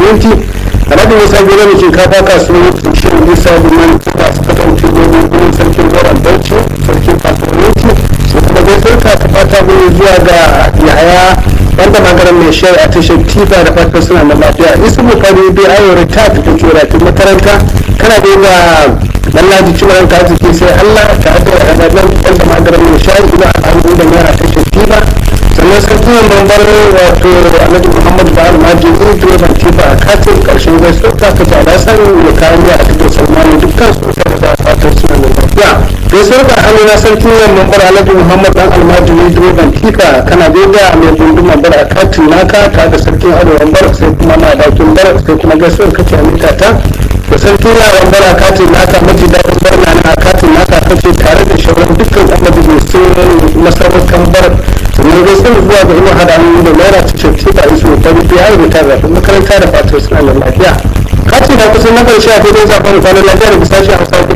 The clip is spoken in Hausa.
siminti alhaji musa gida mai shinkafa kasuwar tushen nisa liman kuma su kasance domin gudun sarkin goron bauchi sarkin kasuwanci su kuma gaisuwar ka ta fata gudu zuwa ga yaya wanda magaran mai shai a tashar tifa da fatan suna da lafiya isu bukari bai ayyore ta fita cura tun makaranta kana da ga lallaji cimaran ka arziki sai allah ta hada da ɗan wanda magaran mai shai ina al'adu da naira tashar tifa sannan sarkin mambar wato alhaji muhammadu ba almaji in direban tifa a katin karshen gaisuwar ta ka jada san ya kayan a cikin salmani dukkan su ta da fatan suna da lafiya gaisuwar ka hannu na sarkin mambar alhaji muhammadu dan almaji in direban tifa kana daida mai gunduma bar a katin naka ta da sarkin arewan bar sai kuma na dakin bar sai kuma gaisuwar kace a mita ta da sarkin yawan bar a katin naka maji daɗin bar na a katin naka kace tare da shauran dukkan ɗan majalisun masarautar bar sannan dai sun zuwa ga ina hada hannu da naira cikin tifa isu ta rufe ya rubuta zafin makaranta da fatan suna da lafiya kati na kusan na karshe a filin zafin kwanan lafiya da bisa shi a